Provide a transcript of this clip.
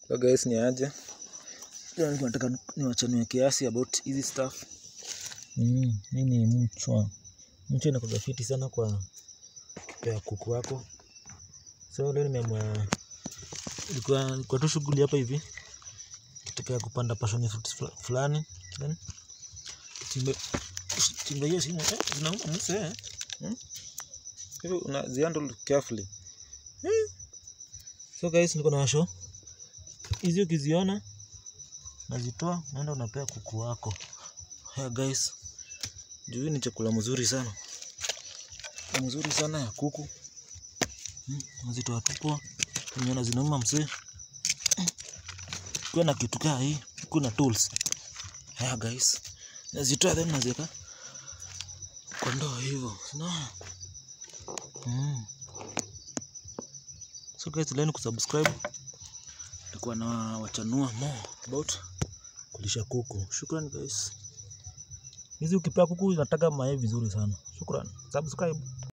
So guys ni aje? Leo nilikuwa nataka niwachanue kiasi about hizi stuff. Mm, hii ni mchwa. Mchwa inakuwa fiti sana kwa kupea kuku wako. So leo nimeamua ilikuwa ilikuwa tu shughuli hapa hivi. Kitaka kupanda passion fruit fula- fulani. Then chimbe chimbe hiyo shimo eh, zinauma mse eh. Hmm? Hivi unazihandle carefully. Eh. So guys niko na show. Hizi ukiziona nazitoa naenda unapea kuku wako. Haya guys, juu hii ni chakula mzuri sana, Ni mzuri sana ya kuku. Hmm, nazitoa tu poa, nimeona zinauma msee. Kuwa na kitu kaa hii, kuna tools. Haya guys, nazitoa then naziweka kwa ndoo hivyo, unaona? Mm. So guys, leni kusubscribe, nitakuwa na wachanua more about kulisha kuku. Shukran guys. Hizi ukipea kuku inataga mayai vizuri sana. Shukran. Subscribe.